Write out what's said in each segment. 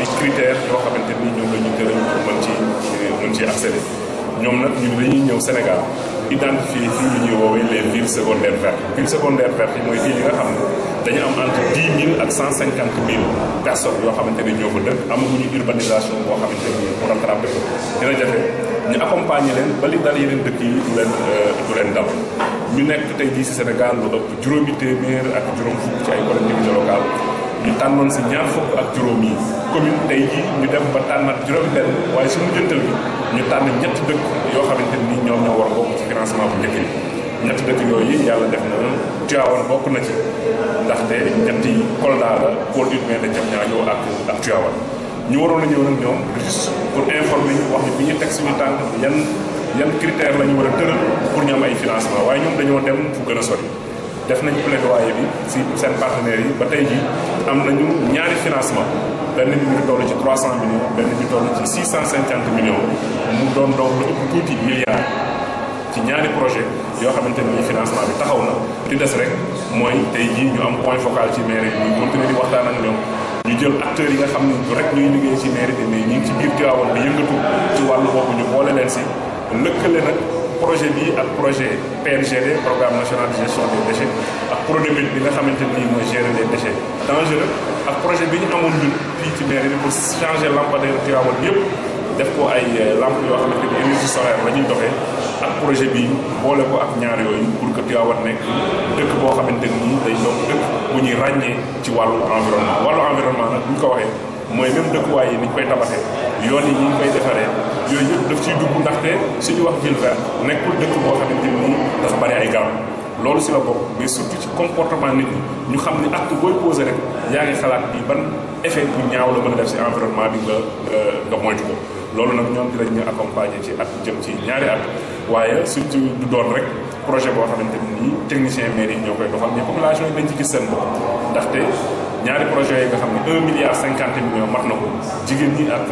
critères yoo xamante ni ñoom la ñu tëral pour mën ci mën ci accéder ñoom nag ñun dañuy ñëw Sénégal identifier fii lu ñuy woowee les villes secondaires vertes villes secondaires vertes yi mooy ville yi nga xam ne dañu am entre dix mille ak cent cinquante mille personnes yoo xamante ni ñoo ko dëkk amaguñu urbanisation boo xamante ni pour rattraper ko dina jafe ñu accompagner leen ba li dal yeneen dëkk yi du leen du leen dal ñu nekk tey jii si Sénégal lu ëpp juróomi téeméer ak juróom fukk ci ay collectivités locales ñu tànnoon si ñaar fukk ak juróom yi commune tey jii ñu dem ba tànnaat juróom benn waaye su mujjantal bi ñu tànn ñetti dëkk yoo xamante ni ñoom ñoo war a bokk ci financement bu njëkk bi ñetti dëkk yooyu yàlla def na Tivaouane bokk na ci ndaxte ñetti Kolda la pôle urbain de Diamniadio ak ak Tivaouane ñu waroon a ñëw nag ñoom juste pour informer ñu wax ni bi ñu teg suñu tànk yan yan critères la ñu war a tëral pour ñu am ay financement waaye ñoom dañoo dem fu gën a sori def nañ plaidoyer bi si seen partenaires yi ba tey jii am nañu ñaari financement benn bi ñu toll ci 300 millions benn bi toll ci 650 millions mu doon doon lu ëpp tuuti milliards ci ñaari projet yoo xamante ni financement bi taxaw na li des rek mooy tey jii ñu am point focal ci mairie bi ñu continuer di waxtaan ak ñoom ñu jël acteurs yi nga xam ne rek ñuy liggéey ci mairie bi mais ñi ngi ci biir Tivaouane bi yëngatu ci wàllu boobu ñu boole leen si lëkkale nag projet bi ak projet PNGD programme national de gestion des déchets ak PRODEMIT bi nga xamante ni mooy gérer les déchets dangereux ak projet bi ñu amoon ñun fii ci mairie bi pour changer lampadaire Tivaouane bi yëpp def ko ay lampe yoo xamante ni énergie solaire la ñuy doxee ak projet bi boole ko ak ñaar yooyu pour que Tivaouane nekk dëkk boo xamante ni day doon dëkk bu ñuy ràññee ci wàllu environnement wàllu environnement nag bu ñu ko waxee mooy même dëkkuwaay yi ni ñu koy tabaxee yoon yi ni ñu koy defaree yooyu yëpp daf ciy dugg ndaxte suñu wax ville verte nekkul dëkk boo xamante ni dafa bari ay garab loolu si la bokk mais surtout ci comportement nit ñi ñu xam ni acte booy posé rek yaa ngi xalaat bi ban effet bu ñaaw la mën a def si environnement bi nga nga moytu ko loolu nag ñoom dinañ ñu accompagner ci at jëm ci ñaari at waaye surtout du doon rek projet boo xamante ni technicien mairie yi ñoo koy doxal mais population yi dañ ci gis seen bopp ndaxte ñaari projet yi nga xam ne un milliard cinquante millions mat na ko jigéen ñi ak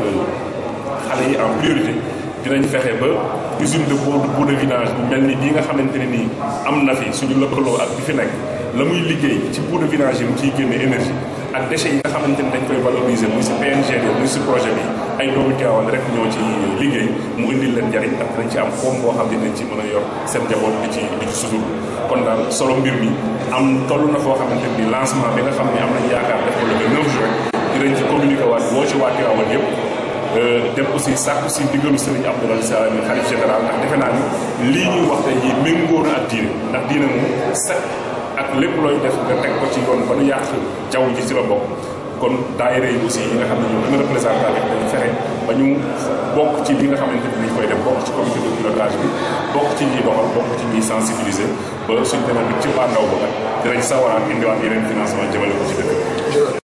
xale yi en priorité dinañ fexe ba usine de boue boue de vidange bu mel ni bii nga xamante ne nii am na fi suñu lëkkaloo ak bi fi nekk la muy liggéey ci boue de vidange yi mu ciy génne énergie ak déchets yi nga xamante ni dañ koy valoriser muy si PNGD muy si projet bi ay doomu Tivaouane rek ñoo ci liggéey mu indil leen njariñ ndax dañ ci am koom boo xam ne dañ ci mën a yor seen njaboot di ci di ci sutur kon daal solo mbir mi am toll na foo xamante ni lancement bi nga xam ne am nañ yaakaar def ko le 9 juin dinañ ci communiqué waat boo ci waa Tivaouane yëpp dem aussi sàkku si diggalu Serigne Abdoulaye Sall mi xalif général ndax defe naa ni lii ñuy wax tey jii méngóo na ak diine ndax diine moom set ak lépp looy def nga teg ko ci yoon ba nu yàq jaww ji ci la bokk kon daayira yi aussi yi nga xam ne ñoo gën a représentatif dañu fexe ba ñu bokk ci li nga xamante ni dañ koy def bokk ci comité de pilotage bi bokk ci ñuy doxal bokk ci ñuy sensibiliser ba suñ demee bi ci bàndaw ba nag dinañ sawaraat indiwaat yeneen financement jëmale ko ci dëkk